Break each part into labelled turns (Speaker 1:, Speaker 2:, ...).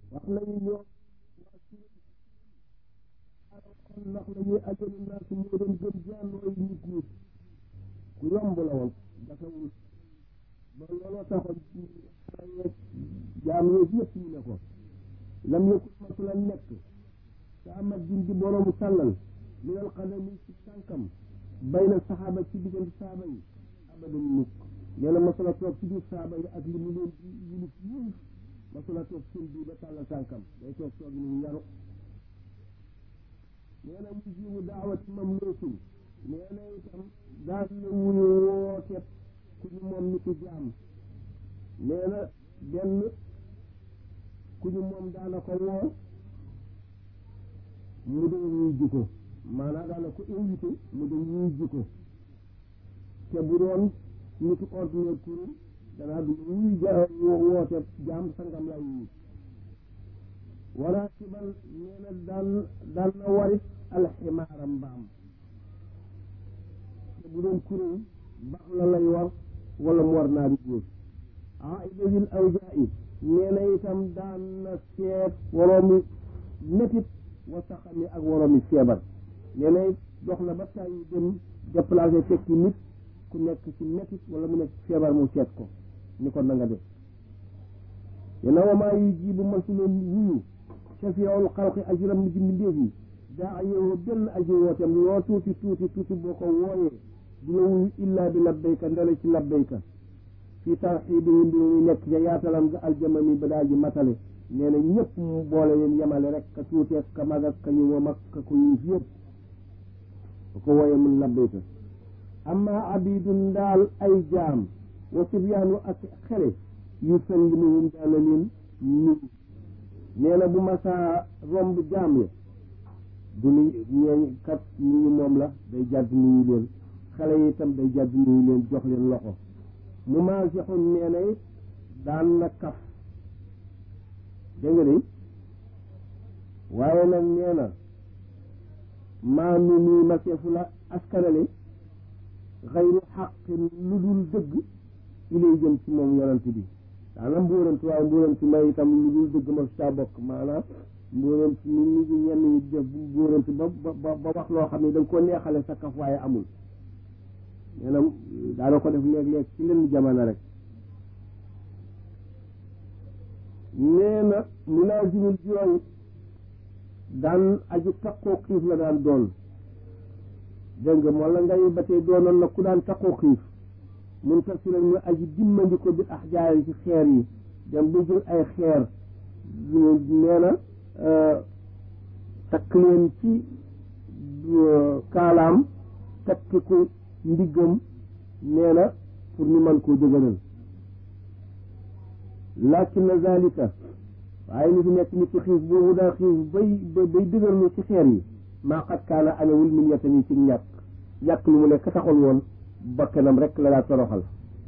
Speaker 1: wax nañu ñoom ndax la ñuy ajali naa si moo doon gën jaanooy nit ñi ku yomb la woon dafawul ba looloo taxoon jaam yooyu yëpp ñu ne ko lam yëkkul masula nekk sa amat din di boroomu tàllal minal xadami ci tànkam bay na saxaaba ci diggante saaba yi abadan mukk nee na masula toog ci biir saaba yi ak li mu leen yilif yilif masula toog seen biir ba tàllal tànkam day toog toog ñu yaru nee na mu jiwu daawati mamluukin nee na itam daal na wuyu woote ku ñu moom ni ki jaam nee na benn ku ñu moom daana ko woo mu dem wuy ji ko maanaam daana ko invité mu dem wuy ji ko te bu doon nitu ordinaire kuréel danaa du wuy ja woote jaam sangam lay wuy wala sibal nee na daan daan na warit alximaara mbaam te bu doon kuréel bax la lay war wala mu war naa di góor ah idadil awjaa yi nee na itam daan na seet waroomi métit wa saxami ak waroomi feebar nee na dox na ba tàyyi dem déplacé fekki nit ku nekk ci métit wala mu nekk feebar mu seet ko ni ko na nga def yena wamaa yu jiibu masuloon wuyu shafiul xalqi ajiram ni ci mbindéef yi daa yow benn aji wootem loo tuuti tuuti tuuti boo ko wooyee du la wuyu illaa bi labbayka ndale ci labbayka fii tarxiibi yi mbir mi nekk ca yaatalam nga aljamami ba daal ji matale nee na ñëpp mu boole leen yemale rek ka tuuteeg ka mag ak ka ñu moom ak ka ko yuuf yëpp bu ko wooyee mun labbayka amma abidun daal ay jaam wa sibyaanu ak xele yu sallimuhum daana leen nuyu nee na bu masaa romb jaam ya du nu ñeeñ kat nuyu moom la day jàdd nuyu leen xale yi itam day jàdd nuyu leen jox leen loxo mu maasixun nee na it daan na kaf dégg nga de waaye nag nee na maa mi nii maseefu la askanale xayru xaqin lu dul dëgg ilay jëm ci moom yonent bi daana mbóorantu waaye mbóorantu may itam lu dul dëgg ma saa bokk maanaam mbóorantu ni nit ñi ñenn ñi def mbóorantu ba ba ba wax loo xam ne da nga ko neexale sa kaf waaye amul nee na daana ko def léeg-léeg ci leen jamono rek nee na mulaasimul jooy daan aju takkoo xiif la daan doon dégg nga moo la ngay ba tey doonoon na ku daan takkoo xiif mun tasilan mu aji dimmandi ko bi axjaar yi ci xeer yi dem ba jël ay xeer nee na takk leen ci kaalaam takk ko ndiggam nee na pour ñu mën koo dëgëral lakin na zalika waaye ni fi nekk nit ci xiif boobu daa xiif bay bay dëgërlu ci xeer yi maa xat kaana amewul min yatami ci ñàkk ñàkk lu mu lekk taxul woon bakkanam rek la daa toroxal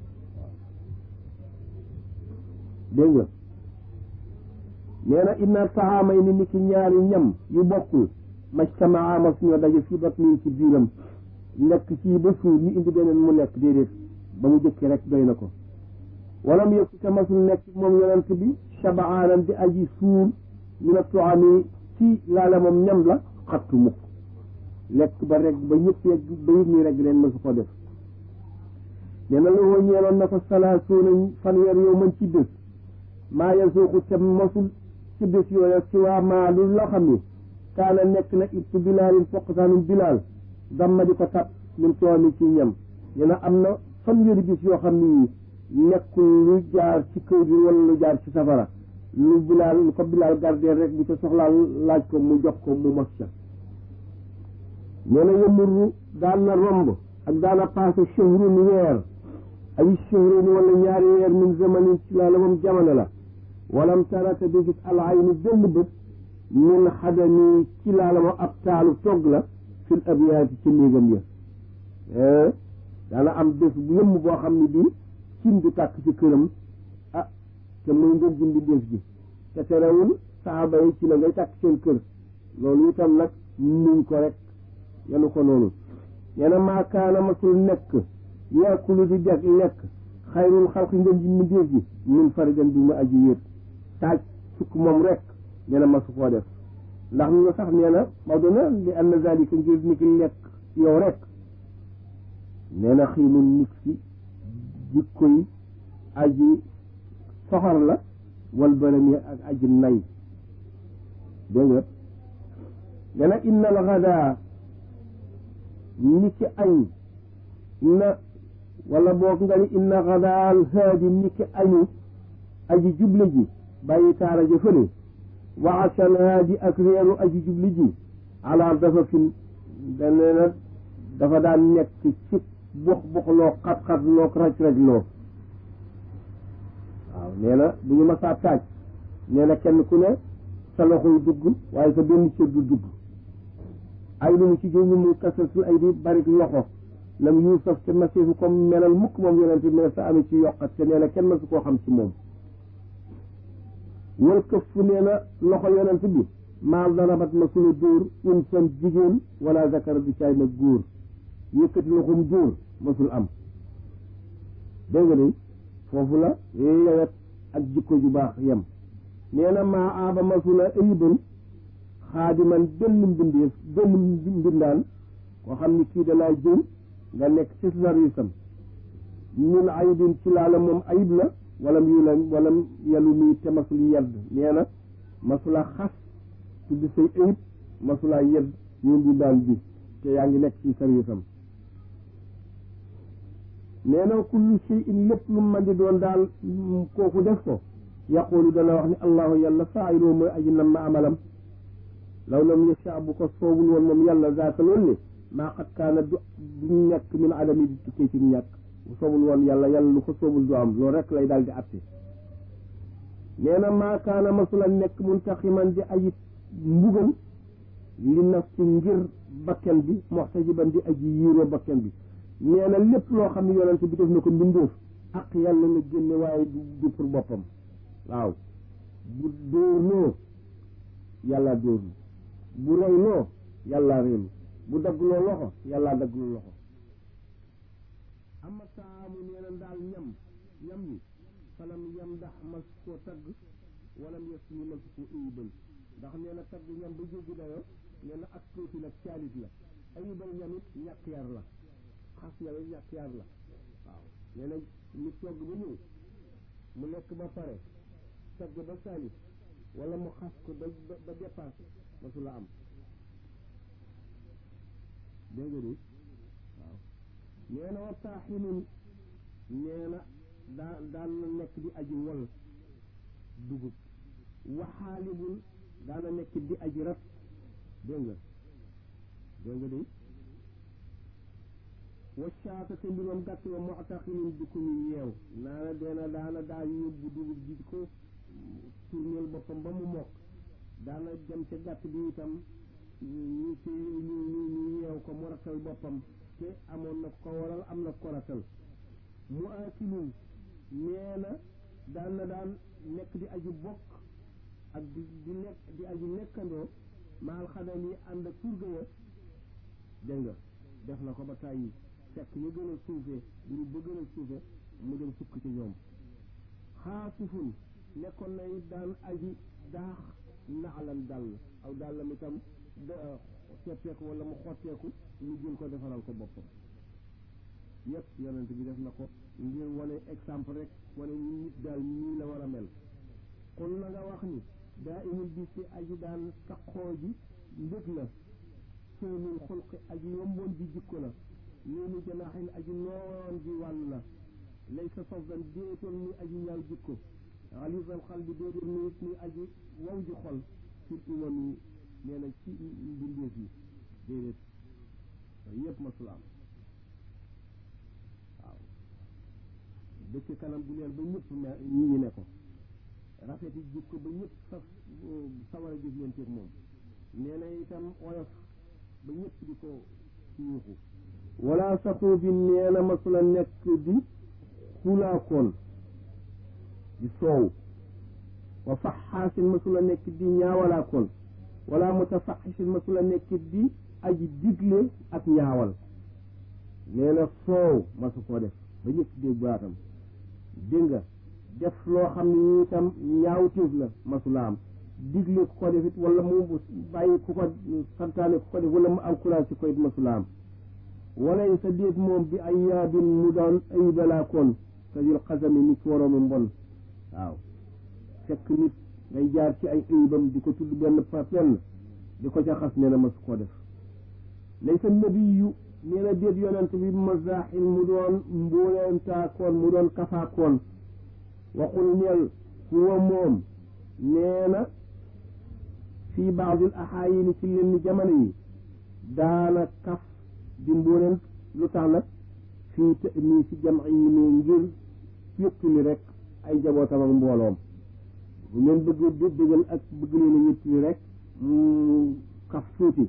Speaker 1: dégg nga nee na inna taxaamay ni ni ki ñaari ñam yu bokkul majtamaa mas ñoo daje fi batni ci biiram lekk ci ba suur ñu indi beneen mu lekk déedéet ba mu jëkki rek doy na ko wala mu yëkku te masul nekk moom yonent bi shabaanan di aji suur ñu ne tuami ci laala moom ñam la xattu mukk lekk ba rek ba ñëpp yegg ba yëg nii rek leen mësu ko def nee na lu woo ñeeloon na ko salaasuuna fanweer yow mën ci bés maa yasuuxu te mosul ci bés yooyu ci waa maa lu loo xam ni kaana nekk na ibtu bilaalin foqtaanum bilaal damma di ko tab min toomi ci ñam nee na am na fanweeri bis yoo xam ni nekkul lu jaar ci kaw bi wala lu jaar ci safara lu bilaal lu ko bilaal gardeel rek bu ca soxlaa laaj ko mu jox ko mu mos ca nee na yëmurru daan na romb ak daana passé shahrun weer ay shahrun wala ñaari weer min zamanin ci laa la moom jamono la walam tarata di gis alayni benn bët min xadami ci laa la moom ab taalu togg la fil abyaati ci néegam ya daana am bés bu yëmm boo xam ne bii cin du tàkk ci këram ah te muy ngeen jindi bés gi te terewul saaba yi ci la ngay tàkk seen kër loolu itam nag nuñ ko rek yanu ko noonu yena maakaana masul nekk yaakulu di deg lekk xayrul xalqi ngeen ji mbindéef gi min faridan bi mu aji wéet taaj sukk moom rek nee na masu koo def ndax ñu sax nee na Maodo na li anna zalika ngir ni ki lekk yow rek nee na xiinul nit ki jikko yi aji soxor la wal barami ak aji nay dégg nga dana inna al gada ni ki añ inna wala boog nga ni inna gadaal haadi ni ki añu aji juble ji bàyyi taara ja fële wa asal haadi ak reeru aji jubli ji ala dafa fin dane na dafa daan nekk ci bux buxloo xat-xat loo raj-raj loo waaw nee na bu ñu masaa taaj nee na kenn ku ne sa loxoy dugg waaye sa benn cër du dugg ay lu mu ci jëw mu kasatul ay di bari loxo lam yuusuf te masifu comme melal mukk moom yonente bi ne sa amee ci yokkat te nee na kenn masu koo xam ci moom wal këf nee na loxo yonent bi maal darabat ma sula dóor insan jigéen wala zakara du caay nag góor yëkkati loxum dóor masul am dégg nga de foofu la yowet ak jikko ju baax yem nee na maa aaba masula ayibal xaadiman benn mbindeef benn mbindaan koo xam ni kii dalaa jëw nga nekk ci service am min ayibin ci laala moom ayib la walam yu la walam yelu nii te masul yedd nee na masula xas tudd say ayib masula yedd yow mbindaan bi te yaa ngi nekk ci service am nee na kullu shay'in lépp lu man di doon daal kooku def ko yaqulu dana wax ni allahu yàlla faa'iloo mooy aji nam ma amalam law lam yasha bu ko soobul woon moom yàlla zaaka loolu ne maa xat kaana du du ñàkk min adami di tukkee ci ñàkk bu soobul woon yàlla yàlla lu ko soobul du am loolu rek lay daal di atte nee na maa kaana masula nekk muntaximan di aji mbugal li nafsi ngir bakken bi moxtajiban di aji yiiroo bakken bi nee na lépp loo xam ne yonente bi def na ko mbindóof ak yàlla la génne waaye du pour boppam waaw bu dóorloo yàlla dóorlu bu reyloo yàlla reylu bu daggloo loxo yàlla daggloo loxo ama taamu nee na daal ñam ñam yi falam yam ndax mas koo tagg walam yes ni mas koo ayibal ndax nee na tagg ñam ba jéggi dayoo nee na ak tuuti nag caalit la ayibal ñam it ñàkk yar la xas ñam it ñàkk yar la waaw nee na nit togg ba ñëw mu lekk ba pare tagg ba saalit wala mu xas ko ba ba dépassé masula am dégg nga de waaw nee na wa taaxinun nee na daa daan na nekk di aji wol dugub waxaalibun daana nekk di aji rat dégg nga dégg nga de waccaata te mbiroom gàtt wa moxtaxinun di ko ñu yeew naana deena daana daa yóbbu dugub ji ko tourneel boppam ba mu mokk daana dem ca gàtt bi itam ñu ci ñu ñu ñu yeew ko mu ratal boppam te amoon na ko waral am na ko ratal mu aakilun nee na daan na daan nekk di aji bokk ak di di nekk di aji nekkandoo maal xadam yi ànd ak surga ya dégg nga def na ko ba tàyyi fekk ñu gën a suufee buru ba gën a suufe mu dem sukk ci ñoom xaasifun nekkoon na it daan aji daax naalan dàll aw dàllam itam seppeeku wala mu xotteeku ñu jël ko defaral ko boppam yépp yonent bi def na ko ngir wane exemple rek wane nit daal nii la war a mel kon na nga wax ni daa imul bis ci aji daan taqoo ji ndëg la seenul xulqi aji yomboon ji jikko la leenu janaaxin aji noon ji wàll la lay sa sofdan déetoon ni aji ñaaw jikko xalisal xal bi déetoon ni ni aji waw ji xol fil umam yi nee na ci mbindeef yi déedéet yëpp masulaam waaw dëkk kanam bu leen ba ñëpp ne ñi ñi ne ko rafeti jikko ba ñëpp saf sawar a jëflanteeg moom nee na itam oyof ba ñëpp di ko yuuxu wala saxu bi nee na masula nekk di xulaakoon di soow wa faxaasin masula nekk di ñaawalaakoon wala mutafaxisin masula nekk di aji digle ak ñaawal nee na soow masu ko def ba ñëpp dégg baatam dégg nga def loo xam ne itam ñaawteef la masula am digle ku ko def it wala mu bàyyi ku ko santaane ku ko def wala mu encouragé ko it masula am walay sa déet moom bi ay yaabin mu doon ay balaakoon kadil xasami nit waroomu mbon waaw fekk nit ngay jaar ci ay ayibam di ko tudd benn par benn di ko ca xas nee na masu koo def laysa nabiyu nee na déet yonent bi mazaaxin mu doon mbuulentaakoon mu doon kafaakoon waxul neel huwa moom nee na fii baadil axaayini ci lenn jamono yi daana kaf di mbuulent lu tax nag fii te nii si jam yi ne ngir yëttuli rek ay jabootam ak mbooloom bu ngeen bëgg di dëggal ak bëgg leen a yëttuli rek mu kaf suuti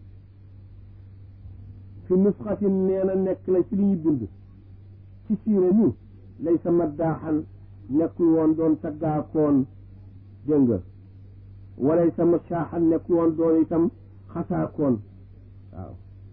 Speaker 1: fi nusxatin nee na nekk la ci li ñu bind ci siire ni lay sa maddaaxan nekkul woon doon taggaakoon dégg nga walay sa mashaaxan nekkul woon doon itam xasaakoon waaw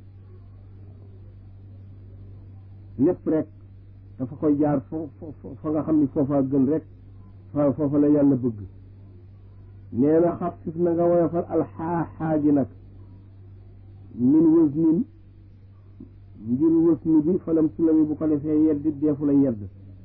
Speaker 1: lépp rek dafa koy jaar fo fa nga xam ni foofa gën rek fa foofa la yàlla bëgg nee na xaf sif na nga woyofal alxaaxaaji nag min wasnin ngir wasnu bi falam sulami bu ko defee yedd deefu la yedd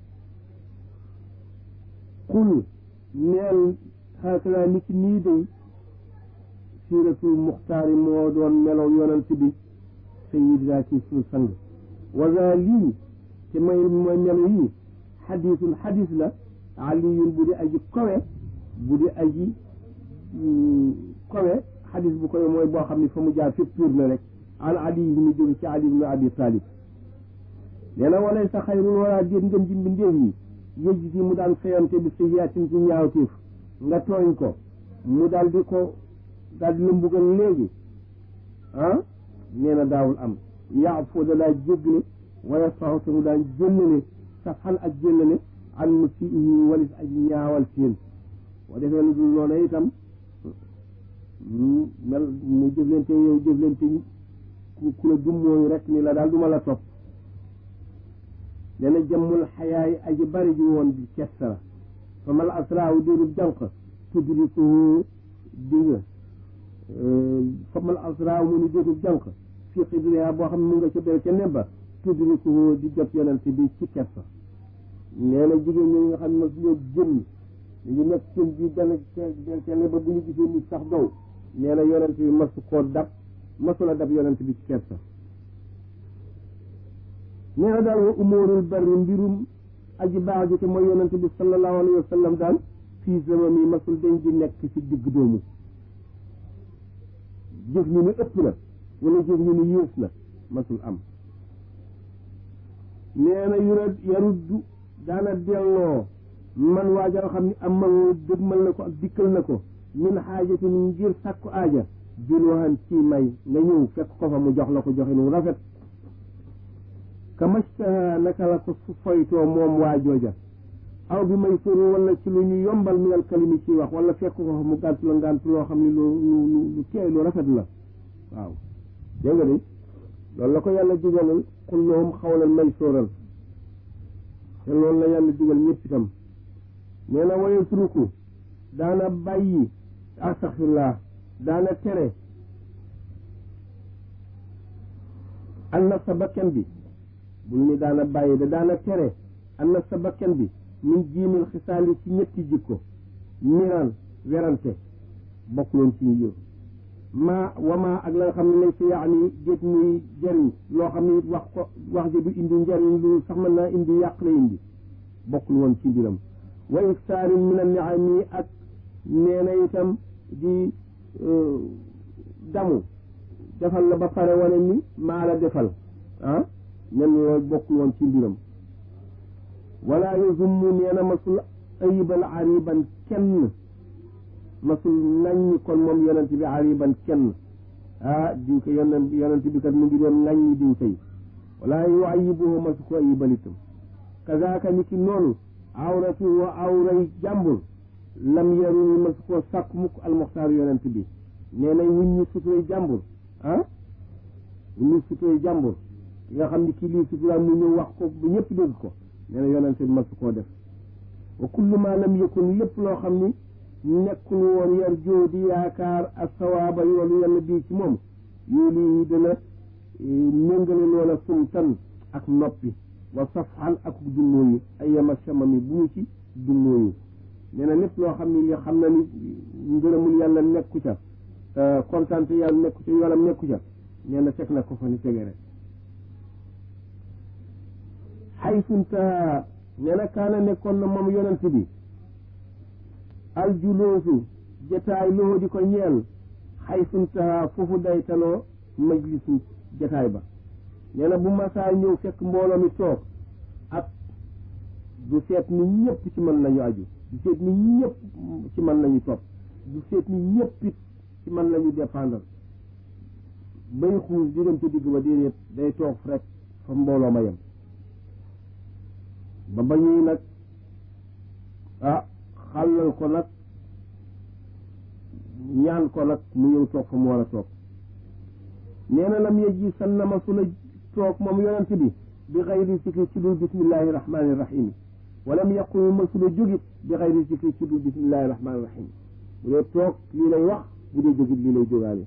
Speaker 1: xul neel xaakala ni ki nii day siiratul muxtaari moo doon melow yonent bi sayidina ci suñu sang waza lii te may mooy melo yi xadiisul xadiis la aliyun bu di aji kowe bu di aji kowe xadiis bu kowe mooy boo xam ne fa mu jaar fépp tuur na rek an ali yi mu jóge ci ali ibnu abi talib nee na walay sa xayrul wala déet ngeen ji mbindéef yi yëj si mu daan fayante bi sayyiatin ci ñaawteef nga tooñ ko mu daal di ko daal di la mbugal léegi ah nee na daawul am yaafoo da daa jéggale wala saxu te mu daan jëllale safxan ak jëllale an musiihi walis ak ñaawal seen boo defee lu dul noonu itam mel mu jëflante yow jëflante ku la dummóoyu rek ni la daal duma la topp dana jëmmul xayaay aji bari ji woon di kessa la fa mal asraaw diirub jànq tudrikuhu dinga fa mal asraaw mu ni diirub jànq fii xidriha boo xam ne mu nga ca bel ca nebba tudrikuhu di jot yonent bi ci kessa nee na jigéen ñi nga xam ne mas ñoo jënn dañu nekk seen bi dana bel ca nebba bu ñu gisee ni sax dow nee na yonent bi masu koo dab masula dab yonent bi ci kersa nee na daal wa umóorul barri mbirum aji baax ji te mooy yonent bi sallallahu alayhi wa sallam daal fii zamani masul dañ di nekk ci digg doomu jëf ñu ni ëpp na wala jëf ñu ni yées na masul am nee na yura yaruddu daana delloo man waajal xam ni am man dëgmal na ko ak dikkal na ko min xaajatin ngir sàkku aaja bilwahan ci may nga ñëw fekk ko fa mu jox la ko joxe nu rafet kamashtaha naka la ko su foytoo moom waa jooja aw bi may suru wala ci lu ñu yombal minal kalimi ciy wax wala fekk ko fa mu gàntu la ngàntu loo xam ne lu lu lu teey lu rafet la waaw dégg nga de loolu la ko yàlla digalal kulluhum xawlan may sóoral te loolu la yàlla digal ñëpp itam nee na waye truku daana bàyyi astaxfirullah daana tere an na sa bakkan bi bul ni daana bàyyi da daana tere an na sa bakkan bi min jiimil xisaali ci ñetti jikko miraan werante bokkuloon ci yëw maa wamaa ak la nga xam ne lay sa yaani déet muy jëriñ loo xam ne wax ko wax ji du indi njëriñ lu sax mën naa indi yàq la indi bokkul woon ci mbiram wa iksaarin min an-ni'ami ak nee na itam di damu defal la ba pare wane ni maa la defal ah nen loolu bokkul woon ci mbiram wala yazummu nee na masul ayibal ariban kenn masul ŋaññi kon moom yonent bi ariban kenn ah diw ko yonent yonent bi kat mu ngi doon ŋaññi diw tey wala yu ayibuhu masu ko ayibal itam kazaaka ni ki noonu awratu wa awray jàmbur lam yaru ni masu koo sàkk mukk almuxtaar yonent bi nee na wuñ ñi suturay jàmbur ah wuñ ñi suturay jàmbur ki nga xam ni kii lii suturaam mu ñëw wax ko ba ñëpp dégg ko nee na yonent bi masu koo def wa kullu ma lam yakun lépp loo xam ni nekkul woon yar joo di yaakaar ak sawaaba yoolu yàlla bii ci moom yoolu yi dana méngale loola sumtan ak noppi wa safxan ak dummóoyu ay yama samami bu mu ci dummóoyu nee na lépp loo xam ne li xam na ni ngërëmul yàlla nekku ca kontante yàlla nekku ca yoolam nekku ca nee na teg na ko fa ni tege rek xaysunta nee na kaana nekkoon na moom yonent bi aljuloosu jataay loo di ko ñeel xaysunta foofu daytaloo majlisu jataay ba nee na bu masaa ñëw fekk mbooloo mi toog ak du seet ni ñëpp ci man lañu aju du seet ni ñëpp ci man lañu topp du seet ni ñëpp it ci man lañu dépendre bay xuus di dem ca digg ba déedéet day toog rek fa mbooloo ma yem ba ba ñuy nag ah xàllal ko nag ñaan ko nag mu ñëw toog fa mu war a toog nee na lam yejji sannama su la toog moom yonent bi bi xayri sikri ci dul bismillahi rahmani rahim walam yaqum ma su la jógit bi xayri sikri ci dul bismillahi rahmani rahim bu dee toog lii lay wax bu dee jógit lii lay jógaale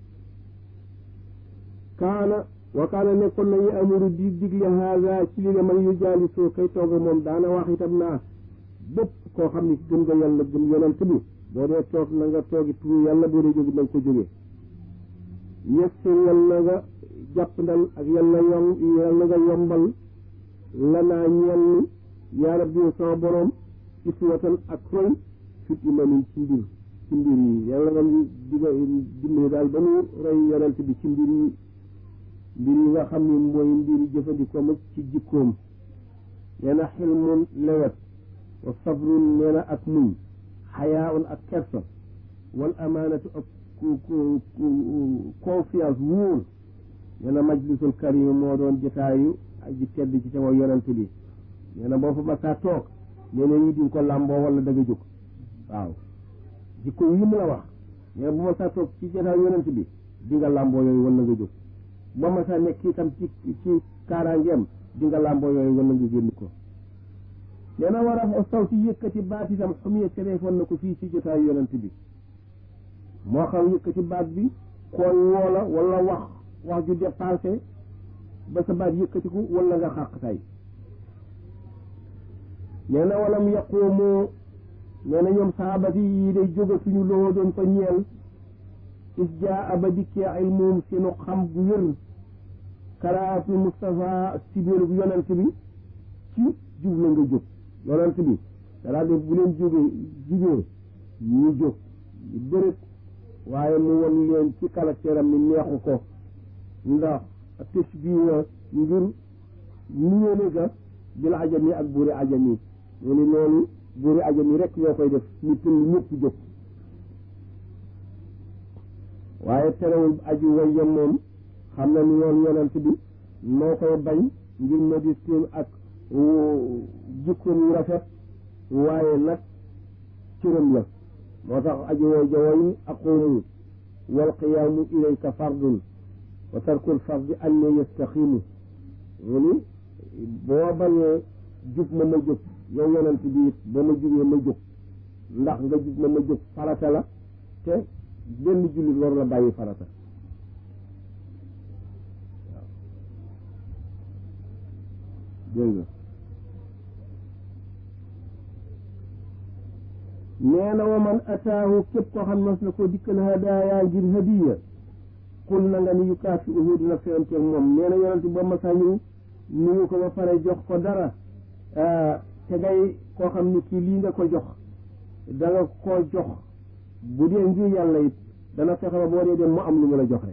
Speaker 1: kaana wa kaana nekkoon nañu amuru di digle haada ci li ne man yu jaalisoo kay toog moom daana wax itam naa bépp koo xam ni gëm nga yàlla gëm yonent bi boo dee toog na nga toogi turu yàlla boo dee jógit na nga ko jógee yessir yàlla nga jàppandal ak yàlla yom yàlla nga yombal lanaa ñenn yaa rabbi sama borom iswatan ak roy fit imamin ci mbir ci mbir yi yàlla nga diga dimbali daal ba nu roy yonent bi ci mbir yi mbir yi nga xam ni mooy mbir yi jëfandikoom ak ci jikkoom nee na xilmun lewet wa sabrun nee na ak muñ xayaaun ak kersa wal amaanatu ak confiance wóor nee na majlisul karim moo doon jotaayu aji tedd ci sama yonent bi nee na boo fa masaa toog nee na yi dinga ko làmboo wala da nga jóg waaw jikko yi mu la wax nee na bu masaa toog ci jotaayu yonent bi di nga làmboo yooyu wala nga jóg boo masaa nekk itam ci ci kaaraangeem di nga làmboo yooyu wala nga génn ko nee na war a saw ci yëkkati baat itam xumiya téléphone na ko fii ci jotaayu yonent bi moo xam yëkkati baat bi kooy woola wala wax wax ju dépassé ba sa baat yëkkatiku wala nga xàqtay nee na walam yaquumu nee na ñoom sahabati yi day jóge suñu loo doon ko ñeel is jaa ba dikkee ilmuum seenu xam gu wér karaatu Mustafa sibéerug yonent bi ci jub la nga jóg yonent bi dalaa def bu leen jógee jugee ñu jóg bërët waaye mu won leen ci caractère am ni neexu ko ndax tashbiha ngir nuyéene ga bil ajami ak buuri ajami mu ni loolu buuri ajami rek ñoo koy def ñu tëll ñëpp jóg waaye terewul aju wayya moom xam na ni yoon yonent bi moo koy bañ ngir modestie ak jikkoom yu rafet waaye nag cëram la moo tax aju way jawoy aqumu wal qiyaamu ilayka fardun wa tarkul fardi anni yastaximu mu ni boo bañee jub ma ma jóg yow yonent bi it boo ma jugee ma jóg ndax nga jub ma ma jóg farata la te benn jullit war la bàyyi farata waaw dégg nga nee na wa man ataahu képp koo xam mas na koo dikkal hadaaya ngir hadiya qul na nga ni yukaafi uhu dina feranteeg moom nee na yonent ba masa ñëw nuyu ko ba pare jox ko dara te ngay koo xam ni kii lii nga ko jox da nga koo jox bu dee ngir yàlla it dana fexe ba boo dee dem mu am lu mu la jox rek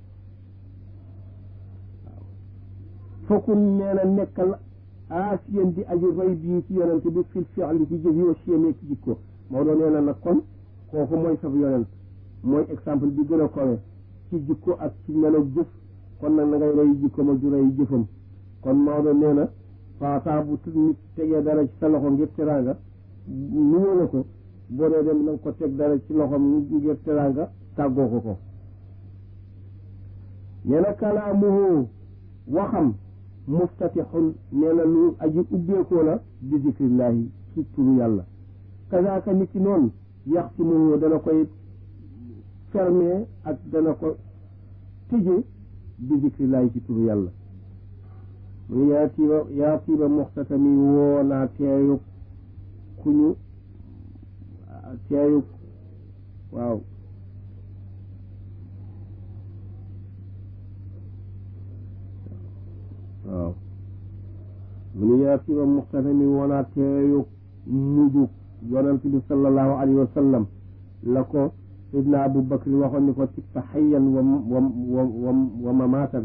Speaker 1: waaw fokkun nee na nekkal aasiyan di aji roy bii ci yonent bi fil fi'li ci jëf yi wa siyamee ci jikko Maodo nee na nag kon kooku mooy sab yonent mooy exemple bi gën a kowe ci jikko ak ci melo jëf kon nag na ngay roy jikko ma du roy jëfam kon Maodo nee na faataa bu nit tegee dara ci sa loxo ngir teraanga nuyoo la ko boo dee dem na nga ko teg dara ci loxom ngir teraanga tàggoo ko ko nee na kalaamuhu waxam muftatixun nee na lu aji ubbeekoo la bi zikrillahi ci turu yàlla kazaaka nit ki noonu yax si mu dana koy fermé ak dana ko tëje bi zikrillahi ci turu yàlla mu yaa tiiba yaa tiiba muxtatami woo naa teeyu ku ñu teeyu waaw waaw mu ni yaa tiiba muxtatami woo naa teeyu mujj yonent bi sallallahu alayhi wa sallam la ko sidna abu bakri waxoon ni ko tibta xayyan wa wa wa wa mamaatan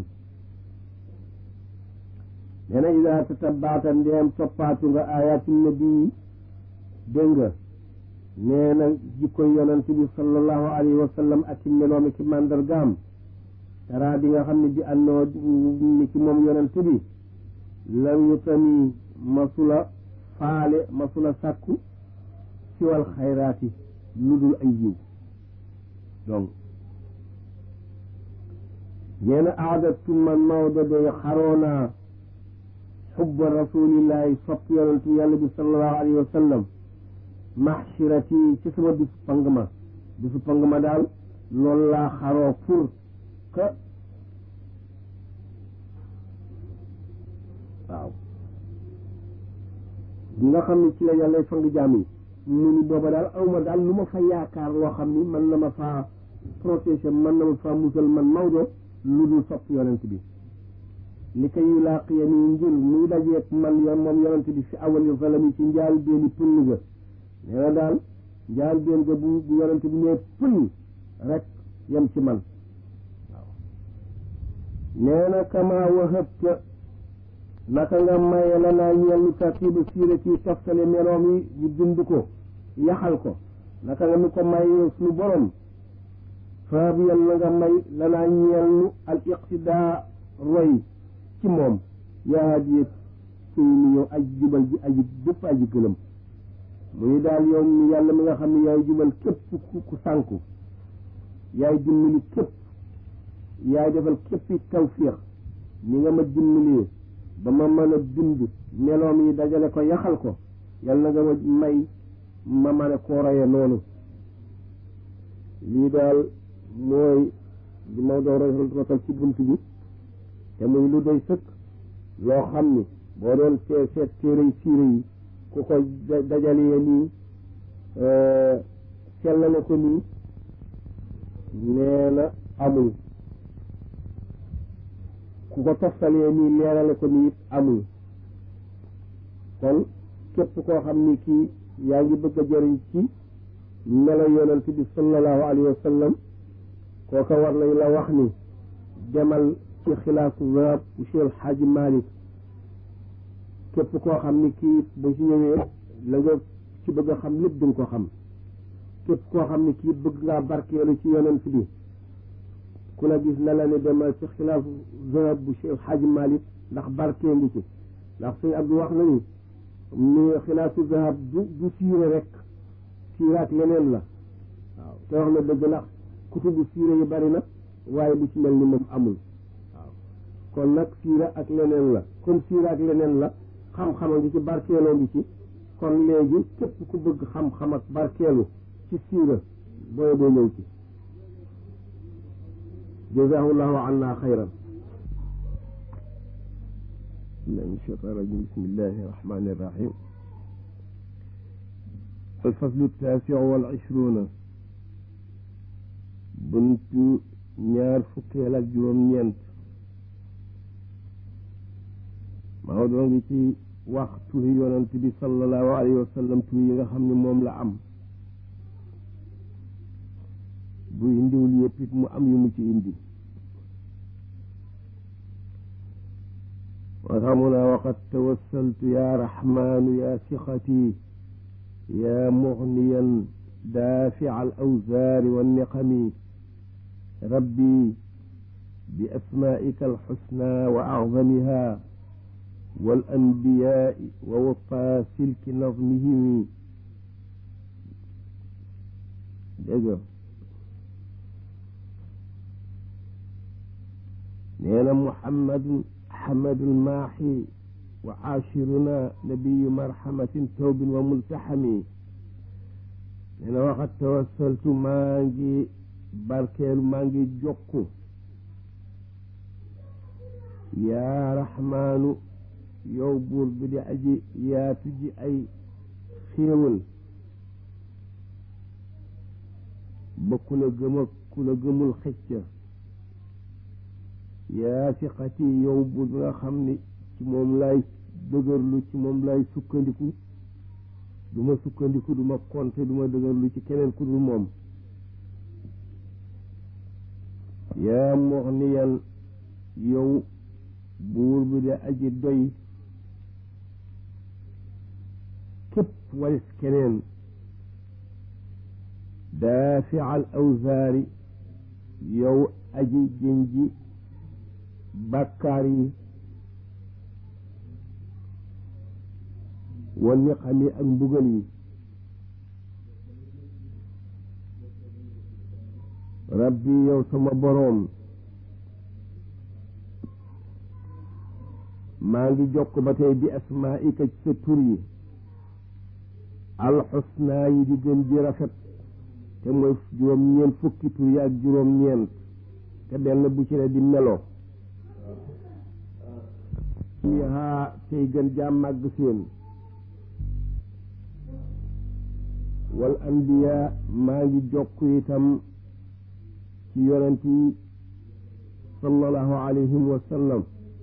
Speaker 1: nee na ida tatabaata ndeem toppaatu nga ayaati nabii dégg nga nee na jikkoy yonent bi sallallahu alayhi wa sallam ak i meloom ki màndargaam taraa di nga xam ne bi annoo ni ki moom yonent bi lam yu tami masula faale masula sàkku siwal xayraati lu dul ay yiw donc nee na aadatu man Maodo day xaroonaa xubba rasulillahi sopp yonentu yàlla bi sallallahu alayhi wa sallam maxshirati ci sama bisu pang ma bisu pang ma daal loolu laa xaroo pour que waaw bi nga xam ne ci la yàlla fang jaam yi mu ni booba daal awma daal lu ma fa yaakaar loo xam ni mën na ma faa protéger mën na ma faa musal man Maodo lu dul sopp yonent bi li kay yulaaqiya nii ngir muy dajeeg man yoon moom yonent bi fi awali zalami ci njaal beeni pëll ga nee na daal njaal been ga bu bu yonent bi nee pëll rek yem ci man waaw nee na kama wahabta naka nga maye la naa ñeel ni tartiiba siirati toftale meloom yi ñu bind ko yaxal ko naka nga nu ko maye suñu borom faab yal na nga may la naa ñeel nu al iqtidaa roy ci moom yaa hadiye suy ni yow aji jubal ji aji bépp aji gëlëm muy daal yow mi yàlla mi nga xam ne yaay jubal képp ku ku sànku yaay dimbali képp yaay defal képpi tawfiix ni nga ma dimbalee ba ma mën a bind meloom yi dajale ko yaxal ko yàlla nga ma may ma mën a koo roye noonu lii daal mooy li ma doon rotal ci bunt bi te muy lu doy sëkk loo xam ni boo doon tee seet téere yi siire yi ku ko dajalee nii sellale ko nii nee na amul ku ko toftalee nii leerale ko nii it amul kon képp koo xam ni kii yaa ngi bëgg a jëriñ ci melo yonent bi sallallahu alayhi wa sallam kooka war nañ la wax ni demal ci xilaasu zahab bu Cheikh Xaaji Malik képp koo xam ni kii ba ci ñëwee la nga ci bëgg a xam lépp di nga ko xam képp koo xam ni kii bëgg ngaa barkeelu ci yonent bi ku la gis na la ne demal ci xilaasu zahab bu Cheikh Xaaji Malik ndax barkee ngi ci ndax suñu Abdu wax na ni ni xilaasu zahab du du siire rek siire ak leneen la waaw te wax na dëgg ndax kutubu siire yi bari na waaye bu ci mel ni moom amul waaw kon nag siira ak leneen la comme siira ak leneen la xam-xama ngi ci barkeeloo ngi ci kon léegi képp ku bëgg xam-xam ak barkeelu ci siira booy boo ñëw ci jazahullahu anna xayran من الشيطان الرجيم بسم الله الرحمن الرحيم الفصل التاسع والعشرون بنت ñaar fukkeel ak juróom-ñeent Maodo ngi ci wax turi yonent bi sallallahu alayhi wa sallam tur yi nga xam ne moom la am bu indiwul yëpp it mu am yu mu ci indi moo tax mu naa waqad tawassaltu ya raxmaanu ya sixati ya muxniyan daafica al awzaari wanniqami rabbi bi asmaa'ika alxusna wa acdamiha wal anbiyaai wa wafa silki nazmihimi dégg nee na muhammadun ahmadul maaxi wa caashiruna nabiyu marxamatin tawbin wa multaxami nee na waxat tawassaltu maa ngi barkeelu maa ngi jokku yaa raxmaanu yow buur bi di aji yaatu ji ay xéewal ba ku la gëm ak ku la gëmul xëcca yaa siqati yow buur bi nga xam ni ci moom lay dëgërlu ci moom lay sukkandiku du ma sukkandiku du ma konte du ma dëgërlu ci keneen ku dul moom yaa mox ni yan yow buur bi di aji doy képp walis keneen daafi al awzaari yow aji jën ji bàkkaar yi wal niqam yi ak mbugal yi rabbi yow sama boroom maa ngi jokk ba tey bi asmaa'ika ci sa tur yi alxusnaa yi di gën ji rafet te mooy juróom-ñeent fukki tur yi ak juróom-ñeent te benn bu ci ne di melo haa tey gën jaam màgg seen wal anbiya maa ngi jokk itam ci yonent yi sallallahu alayhim wa sallam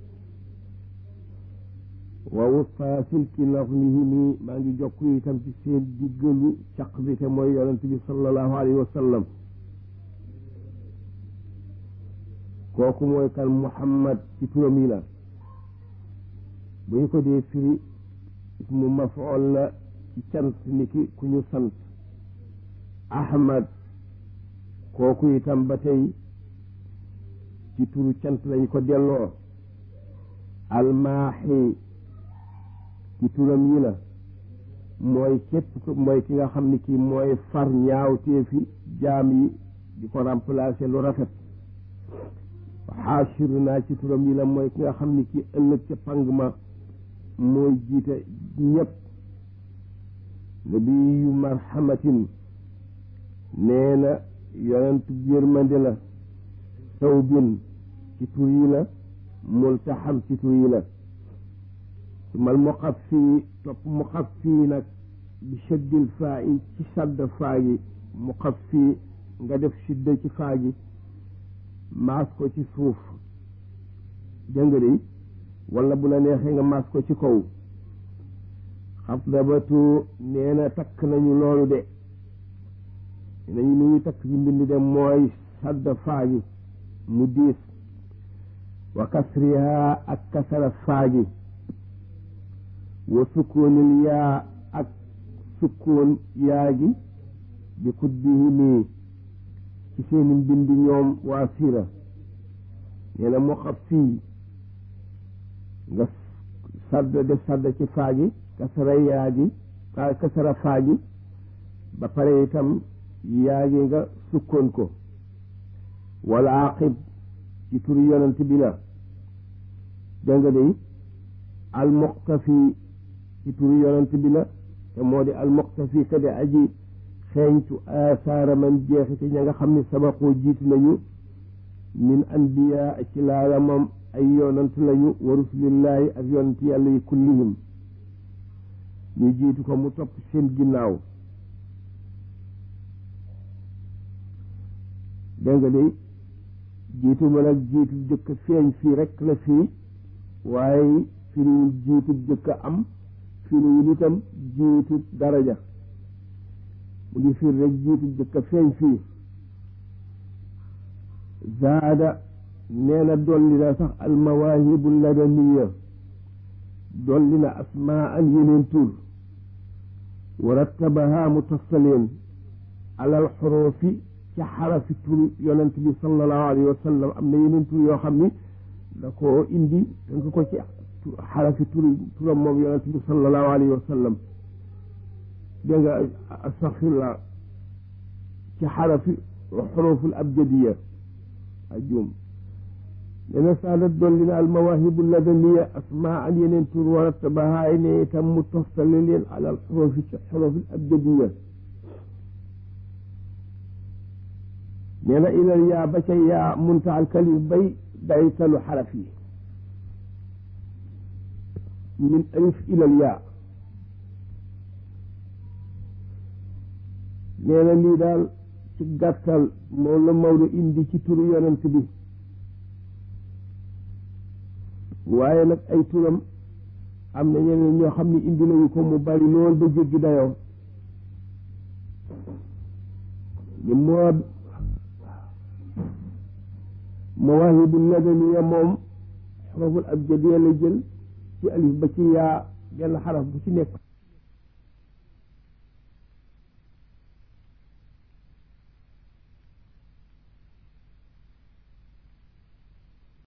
Speaker 1: wa wusta silki nazmihimi maa ngi jokk itam ci seen diggalu caq bi te mooy yonent bi sallallahu alayhi wa sallam kooku mooy kan muhammad ci turam yi la bu ñu ko dee firi ismu mafool la ci cant ni ki ku ñu sant ahmad kooku itam ba tey ci turu cant lañu ko delloo almaaxi ci turam yi la mooy képp mooy ki nga xam ni kii mooy far ñaawteefi jaam yi di ko remplacer lu rafet xaashiru naa ci turam yi la mooy ki nga xam ni kii ëllëg ca pang ma mooy jiite ñépp nabiyu marhamatin nee na yonent yërmande la tawbin ci tur yi la multaxam ci tur yi la su mal muqaffi topp muqaffi nag bi shaddil faa yi ci sadd faa gi muqaffi nga def shidda ci faa gi maas ko ci suuf jëngëri wala bu la neexee nga maas ko ci kaw xafdabatu nee na takk nañu loolu de nañu ni ñu takk ci mbind de mooy sadd faa gi mu diis wa kasriha ak kasara faa gi wa sukkoonil yaa ak sukkoon yaa gi bi kutbihi nii ci seeni mbind ñoom waa siira nee na mu xab fii nga sadd def sadd ci faa gi kasara yaa gi kasara faa gi ba pare itam yaa gi nga sukkoon ko wala aqib ci turu yonent bi la dégg nga de almuqtafi ci turu yonent bi la te moo di almuqtafi ka de aji xeeñtu asaara man jeexite ña nga xam ne sabaqoo jiitu nañu min anbiya ci laala moom ay yonant lañu wa rusulillahi ak yonant yàlla yi kullihim ñu jiitu ko mu topp seen ginnaaw dégg nga de jiitu ma nag jiitu jëkk feeñ fii rek la fii waaye firiwul jiitu jëkk am firiwul itam jiitu daraja mu ngi fiir rek jiitu jëkk feeñ fii zaada nee na dolli na sax almawaahibu ladaniya dolli na asmaan yeneen tur wa rattabaha mu toftaleen alal xoroofi ca xarafi tur yonent bi sallallahu alayhi wa sallam am na yeneen tur yoo xam ni da ko indi tënk ko ci xarafi tur turam moom yonent bi sallallahu alayhi wa sallam dégg nga astaxfirullah ci xarafi xuruful abjadiya ajum lena saadat dolli na almawahibu ladaniya asmaan yeneen tur wa rattabahaay ne itam mu toftale leen alal xurufi ci xurufil abjadiya nee na ilal yaa ba ca yaa muntaal kalim bay daytalu xaraf yi min alif ilal yaa nee na lii daal ci gàttal moom la Maodo indi ci turu yonent bi waaye nag ay turam am na ñeneen ñoo xam ne indi nañu ko mu bari lool ba jéggi dayoo ñu moo mawaahibu ladaniya moom xaraful abjadiya la jël ci alif ba ci yaa genn xaraf bu ci nekk